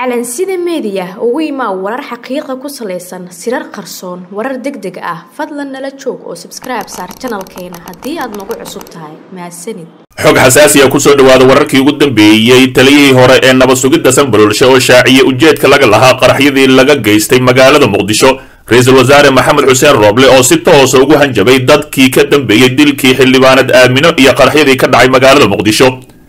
calansida meediya ugu imaa warar xaqiiqa ku salaysan sirar qarsoon warar deg deg ah fadlan nala joog oo sabskribe saar janalkeena haddii aad nagu cusub tahay mahadsanid xog xasaasiya kusoo dhawaada wararkii ugu dambeeyey taliyihii hore ee nabad sugidda sanbalolshe oo shaaciyey ujeedka laga lahaa qaraxyadii laga geystay magaalada muqdisho ra-iisul wasaare maxamed xuseen rooble oo si toosa ugu hanjabay dadkii ka dambeeyey dilkii xildhibaanad aamino iyo qaraxyadii ka dhacay magaalada muqdisho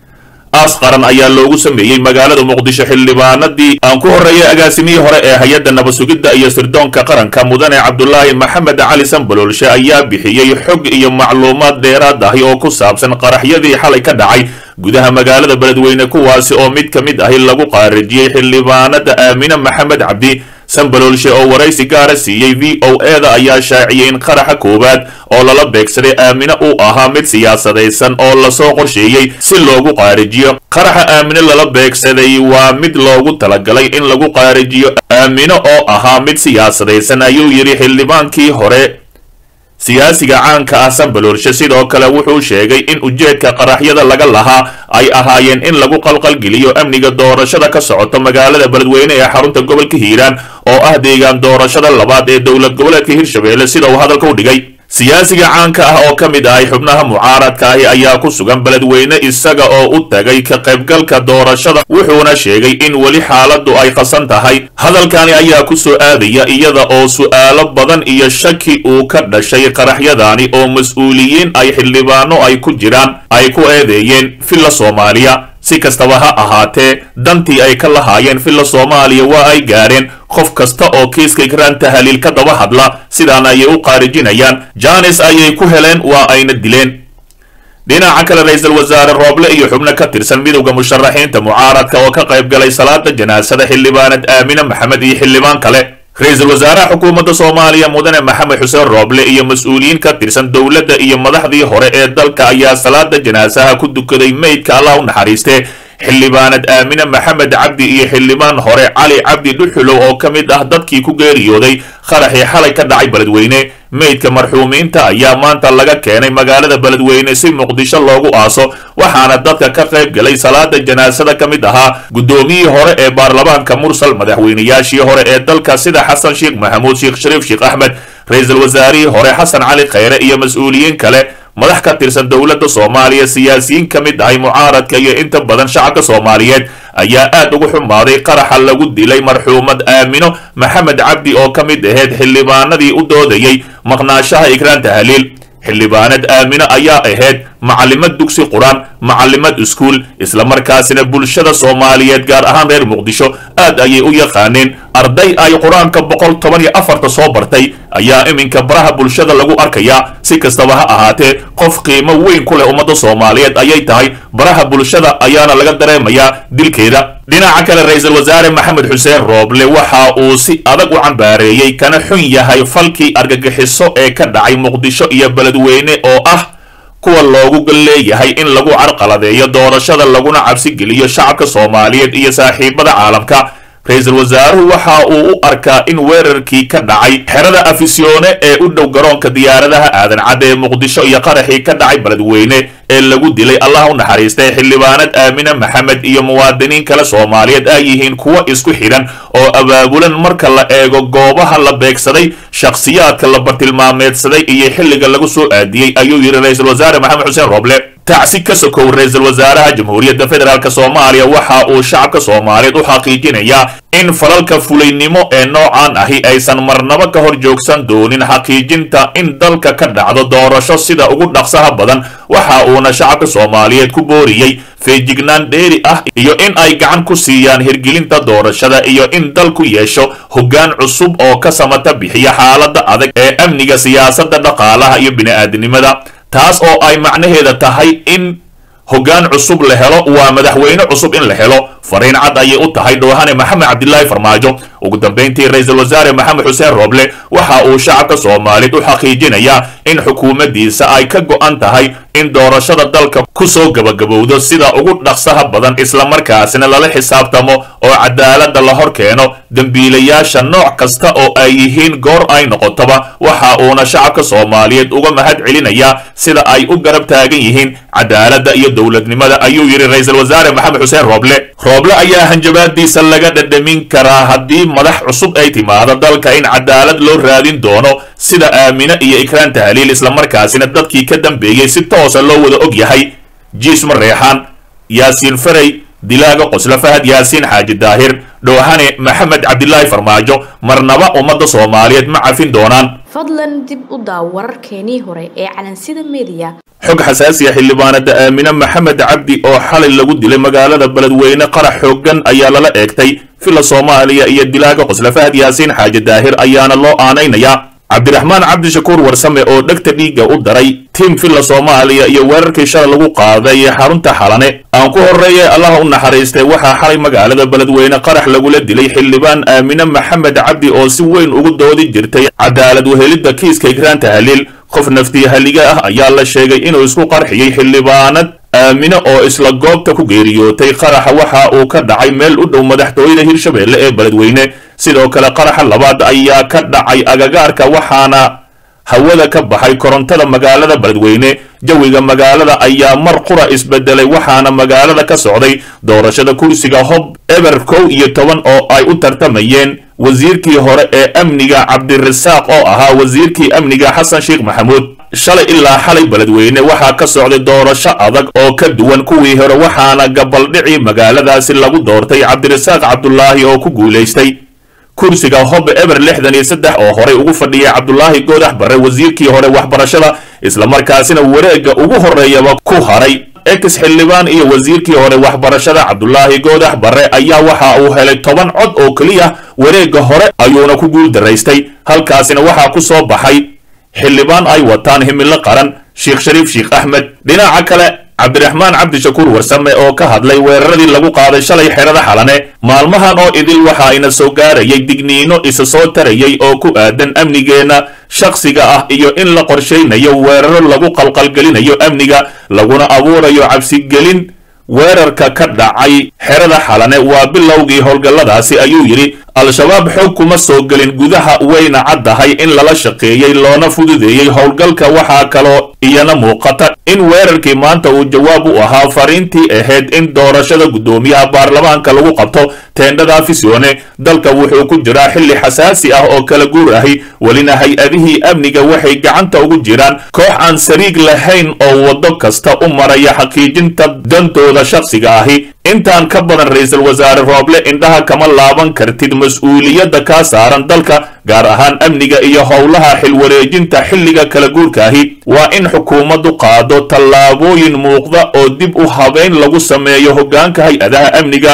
aas qaran ayaa loogu sameeyey magaalada muqdisho xildhibaanadii aan ku horreeyay agaasimihii hore ee hay-adda nabad sugidda iyo sirdoonka qaranka mudane cabdulaahi maxamed cali sanbaloolshe ayaa bixiyey xog iyo macluumaad dheeraad ahi oo ku saabsan qaraxyadii xalay ka dhacay gudaha magaalada beledweyne kuwaasi oo mid ka mid ahi lagu qaarajiyey xildhibaanada aamine maxamed cabdi sanbaloolshe oo waraysi gaara siiyey v o e da ayaa shaaciyey in qaraxa koowaad oo lala beegsaday aamine uu ahaa mid siyaasadaysan oo lasoo qorsheeyey si loogu qaarijiyo qaraxa aamine lala beegsaday waa mid loogu talagalay in lagu qaarijiyo aamine oo ahaa mid siyaasadaysan ayuu yidhi xildhibaankii hore siyaasiga caanka ah sanbaloolshe sidoo kale wuxuu sheegay in ujeedka qaraxyada laga lahaa ay ahaayeen in lagu qalqalgeliyo amniga doorashada ka socoto magaalada beledweyne ee xarunta gobolka hiiraan oo ah deegaan doorashada labaad ee dowlad goboleedka hirshabelle sida uu hadalka u dhigay siyaasiga caanka ah oo ka mid ahay xubnaha mucaaradka ahi ayaa ku sugan beledweyne isaga oo u tagay ka qaybgalka doorashada wuxuuna sheegay in weli xaaladdu ay qasan tahay hadalkani ayaa ku soo aadaya iyada oo su'aalo badan iyo shaki uu ka dhashay qaraxyadaani oo mas-uuliyiin ay xildhibaano ay ku jiraan ay ku eedeeyeen villa soomaaliya si kastaba ha ahaatee dantii ay ka lahaayeen villa soomaaliya waa ay gaareen qof kasta oo kiiska ikraan tahaliil ka daba hadla sidaana ayay u qaarijinayaan janis ayay ku heleen waa ayna dileen dhinaca kale ra-iisul wasaare rooble iyo xubno ka tirsan midowda musharaxiinta mucaaradka oo ka qayb galay salaada janaasada xildhibaanad aamine maxamed iyo xildhibaan kale ra-iisul wasaaraha xukuumadda soomaaliya mudane maxamed xuseen rooble iyo mas-uuliyiin ka tirsan dowladda iyo madaxdii hore ee dalka ayaa salaada janaasaha ku dukaday meydka allah u naxariiste xildhibaanad aamine maxamed cabdi iyo xildhibaan hore cali cabdi dhuxulow oo ka mid ah dadkii ku geeriyooday qaraxii xalay ka dhacay beledweyne meydka marxuumiinta ayaa maanta laga keenay magaalada beledweyne si muqdisho loogu aaso waxaana dadka ka qayb galay salaada janaasada ka mid ahaa guddoomiyihii hore ee baarlamaanka mursal madaxweynayaashii hore ee dalka sida xasan sheekh maxamuud sheekh shariif sheekh axmed ra-iisul wasaarihii hore xasan cali khayre iyo mas-uuliyiin kale madax ka tirsan dowladda soomaaliya siyaasiyiin ka mid ahay mucaaradka iyo inta badan shacabka soomaaliyeed ayaa aad ugu xumaaday qaraxa lagu dilay marxuumad aamino maxamed cabdi oo ka mid ahayd xildhibaanadii u doodayey maqnaashaha ikraan tahaliil xildhibaanad aamino ayaa ahayd macalimad dugsi qur-aan macalimad iskuul islamarkaasina bulshada soomaaliyeed gaar ahaan reer muqdisho aad ayay u yaqaaneen arday ay qur-aanka boqol toban iyo afarta soo bartay ayaa iminka baraha bulshada lagu arkayaa si kastaba ha ahaatee qof qiimo weyn ku leh ummadda soomaaliyeed ayay tahay baraha bulshada ayaana laga dareemayaa dilkeeda dhinaca kale ra-iisul wasaare maxamed xuseen rooble waxa uu si adag u cambaareeyey kana xun yahay falkii argagixiso ee ka dhacay muqdisho iyo beledweyne oo ah kuwa loogu leeyahay in lagu carqaladeeyo doorashada laguna cabsi geliyo shacabka soomaaliyeed iyo saaxiibada caalamka ra-iisul wasaaruhu waxa uu u arkaa in weerarkii ka dhacay xerada afisyoone ee u dhow garoonka diyaaradaha aadan cadde ee muqdisho iyo qaraxii ka dhacay beledweyne ee lagu dilay allah u naxariistay xildhibaanad aamine maxamed iyo muwaadiniin kale soomaaliyeed ay yihiin kuwo isku xidhan oo abaabulan marka la eego goobaha la beegsaday shakhsiyaadka la bartilmaameedsaday iyo xilliga lagu soo aadiyey ayuu yidhi ra-iisul wasaare maxamed xuseen rooble tacsi ka sokow ra-iisul wasaaraha jamhuuriyadda federaalk soomaaliya waxa uu shacabka soomaaliyeed u xaqiijinayaa in falalka fulaynimo ee noocan ahi aysan marnabo ka hor joogsan doonin xaqiijinta in dalka ka dhacdo doorasho sida ugu dhaqsaha badan waxa uuna shacabka soomaaliyeed ku booriyey feejignaan dheeri ah iyo in ay gacan ku siiyaan hirgelinta doorashada iyo in dalku yeesho hoggaan cusub oo ka samata bixiya xaaladda adag ee amniga siyaasadda dhaqaalaha iyo bini'aadanimada taas oo ay macnaheeda tahay in hoggaan cusub la helo waa madaxweyne cusub in la helo fariin cad ayay u tahay dhoohane maxamed cabdilaahi farmaajo ugu dambayntii ra-iisul wasaare maxamed xuseen rooble waxa uu shacabka soomaaliyeed u xaqiijinayaa in xukuumaddiisa ay ka go'an tahay in doorashada dalka ku soo gabagabowdo sida ugu dhaqsaha badan islamarkaasina lala xisaabtamo oo cadaaladda la hor keeno dembiilayaasha nooc kasta oo ay yihiin goor ay noqotoba waxa uuna shacabka soomaaliyeed uga mahad celinayaa sida ay u garab taagan yihiin cadaaladda iyo dowladnimada ayuu yidhi ra-iisul wasaare maxamed xuseen rooble rooble ayaa hanjabaadiisa laga dhadhamin karaa haddii madax cusub ay timaado dalka in cadaalad loo raadin doono sida aamine iyo ikraan tahliil islamarkaasina dadkii ka dambeeyey si toosa loo wada og yahay jiisma reexaan yaasiin faray dilaaga qosla fahad yaasiin xaaji daahir dhoohane maxamed cabdilaahi farmaajo marnaba ummadda soomaaliyeed ma cafin doonaan fadlan dib u daaw wararkeenii hore ee calansida mediya xog xasaasiya xildhibaanada aamine maxamed cabdi oo xalay lagu dilay magaalada beledweyne qarax xooggan ayaa lala eegtay fila soomaaliya iyo dilaaga qosla fahad yaasiin xaaji daahir ayaana loo aanaynayaa cabdiraxmaan cabdishakuur warsame oo dhegta dhiigga u daray tiim filla soomaaliya iyo weerarkii shalay lagu qaaday xarunta xalane aan ku horreeyay allaha u naxariistay waxaa xalay magaalada beledweyne qarax lagula dilay xildhibaan aamine maxamed cabdi oo si weyn ugu doodi jirtay cadaalad wehelidda kiiska ikraan tahliil qof naftii haliga ah ayaa la sheegay inuu isku qarxiyey xildhibaanad aamine oo isla goobta ku geeriyootay qaraxa waxa uu ka dhacay meel u dhow madaxtooyada hirshabeelle ee beledweyne sidoo kale qaraxa labaad ayaa ka dhacay agagaarka waxaana hawada ka baxay korontada magaalada beledweyne jawiga magaalada ayaa mar qura isbedelay waxaana magaalada ka socday doorashada kursiga hob eber kow iyo toban oo ay u tartamayeen wasiirkii hore ee amniga cabdirasaaq oo ahaa wasiirkii amniga xasan sheekh maxamuud shalay ilaa xalay beledweyne waxaa ka socday doorasho adag oo ka duwan kuwii hore waxaana gabaldhicii magaaladaasi lagu doortay cabdirasaaq cabdulaahi oo ku guulaystay kursiga hob eber lixdan iyo saddex oo horey ugu fadhiyay cabdulaahi goodax barre wasiirkii hore waxbarashada islamarkaasina wareegga ugu horreeyaba ku haray ex xildhibaan iyo wasiirkii hore waxbarashada cabdulaahi goodax barre ayaa waxa uu helay toban cod oo keliya wareegga hore ayuuna ku guul daraystay halkaasina waxaa ku soo baxay xildhibaan ay wataan himilo qaran sheekh shariif sheekh axmed dhinaca kale cabdiraxmaan cabdishakuur warsame oo ka hadlay weeraradii lagu qaaday shalay xerada xalane maalmahan oo idil waxa ayna soo gaarayay digniino isa soo tarayay oo ku aadan amnigeenna shakhsiga ah iyo in la qorshaynayo weeraro lagu qalqalgelinayo amniga laguna abuurayo cabsigelin weerarka ka dhacay xerada xalane waa bilowgii howlgalladaasi ayuu yidhi al-shabaab xoog kuma soo gelin gudaha wayna caddahay in lala shaqeeyey loona fududeeyey howlgalka waxaa kaloo iyana muuqata in weerarkii maanta uu jawaab u ahaa fariintii ahayd in doorashada guddoomiyaha baarlamaanka lagu qabto teendhada fisione dalka wuxuu ku jiraa xilli xasaasi ah oo kala guur ahi welina hay-adihii amniga waxay gacanta ugu jiraan koox aan sariig lahayn oo waddo kasta u maraya xaqiijinta dantooda shakhsiga ahi intaan ka badan ra-iisul wasaare rooble indhaha kama laaban kartid mas-uuliyadda kaa saaran dalka gaar ahaan amniga iyo howlaha xilwareejinta xilliga kala guurkaahi waa in xukuumaddu qaado tallaabooyin muuqda oo dib u habeyn lagu sameeyo hoggaanka hay-adaha amniga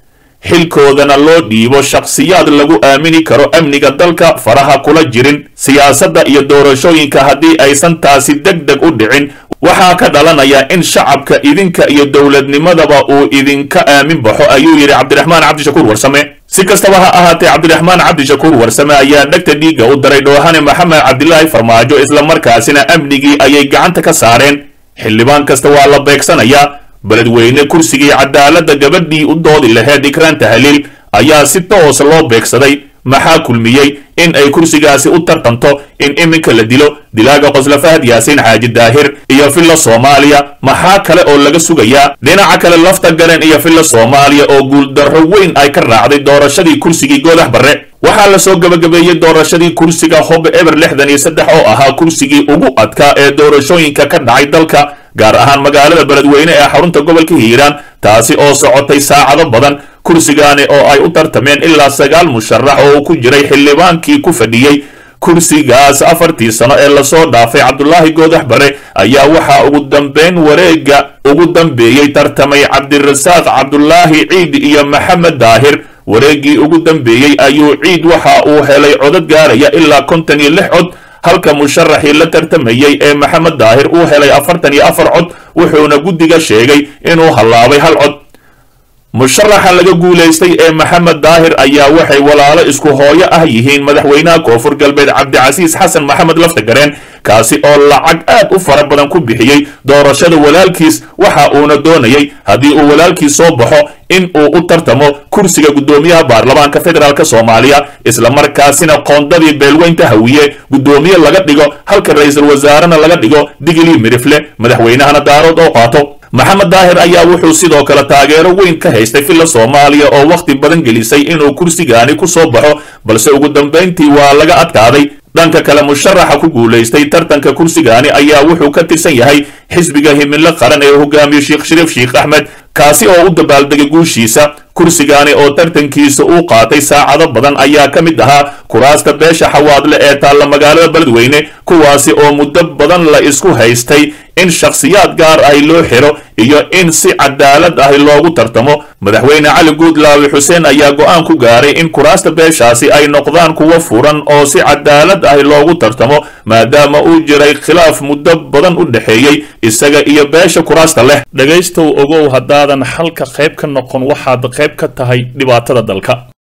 xilkoodana loo dhiibo shakhsiyaad lagu aamini karo amniga dalka faraha kula jirin siyaasadda iyo doorashooyinka haddii aysan taasi deg deg u dhicin waxaa ka dhalanaya in shacabka idinka iyo dowladnimadaba uu idinka aamin baxo ayuu yidhi cabdiraxmaan cabdishakuur warsame si kastaba ha ahaatee cabdiraxmaan cabdishakuur warsame ayaa dhegta dhiigga u daray dhoohane maxamed cabdilaahi farmaajo islamarkaasina amnigii ayay gacanta ka saareen xildhibaan kasta waa la beegsanayaa beledweyne kursigii cadaaladda gabadhii u doodi laheed ikraan tahliil ayaa si toos loo beegsaday maxaa kulmiyey in ay kursigaasi u tartanto in iminka la dilo dilaaga qosla fahad yaasiin xaaji daahir iyo filla soomaaliya maxaa kale oo laga sugayaa dhinaca kale lafta garen iyo filla soomaaliya oo guuldarro weyn ay ka raacday doorashadii kursigii goodax barre waxaa la soo gebagabeeyey doorashadii kursiga hob eber lixdan iyo saddex oo ahaa kursigii ugu adkaa ee doorashooyinka ka dhacay dalka gaar ahaan magaalada beledweyne ee xarunta gobolka hiiraan taasi oo socotay saacado badan kursigaani oo ay u tartameen ilaa sagaal musharax oo uu ku jiray xildhibaankii ku fadhiyey kursigaas afartii sano ee lasoo dhaafay cabdulaahi goodax bare ayaa waxaa ugu dambeyn wareegga ugu dambeeyey tartamay cabdirasaaq cabdulaahi ciid iyo maxamed daahir wareeggii ugu dambeeyey ayuu ciid waxa uu helay codad gaaraya ilaa konton iyo lix cod halka musharaxii la tartamayey ee maxamed daahir uu helay afartan iyo afar cod wuxuuna guddiga sheegay inuu hallaabay hal cod musharaxa laga guulaystay ee maxamed daahir ayaa waxay walaalo isku hooyo ah yihiin madaxweynaha koonfur galbeed cabdicasiis xasan maxamed laftagareen kaasi oo lacag aad u fara badan ku bixiyey doorashada walaalkiis waxa uuna doonayay haddii uu walaalkiis soo baxo in uu u tartamo kursiga guddoomiyaha baarlamaanka federaalk soomaaliya islamarkaasina qoondadii beelweynta hawiye guddoomiye laga dhigo halka ra-iisul wasaarena laga dhigo digilii midifle madaxweynahana daarood oo qaato maxamed daahir ayaa wuxuu sidoo kale taageero weyn ka haystay filla soomaaliya oo wakhti badan gelisay inuu kursigaani ku soo baxo balse ugu dambayntii waa laga adkaaday dhanka kale musharaxa ku guulaystay tartanka kursigaani ayaa wuxuu ka tirsan yahay xisbiga himilo qaran ee hogaamiye sheekh shariif sheekh axmed kaasi oo u dabaaldegay guushiisa kursigaani oo tartankiisa uu qaatay saacado badan ayaa ka mid ahaa kuraasta beesha xawaadle ee taalla magaalada beledweyne kuwaasi oo muddo badan la isku haystay in shakhsiyaad gaar ahi loo xiro iyo in si cadaalad ahi loogu tartamo madaxweyne cali guudlaawi xuseen ayaa go'aan ku gaaray in kuraasta beeshaasi ay noqdaan kuwo furan oo si cadaalad ahi loogu tartamo maadaama uu jiray khilaaf muddo badan u dhexeeyey isaga iyo beesha kuraasta leh dhegaystow ogow haddaadan xalka qayb ka noqon waxaad qayb ka tahay dhibaatada dalka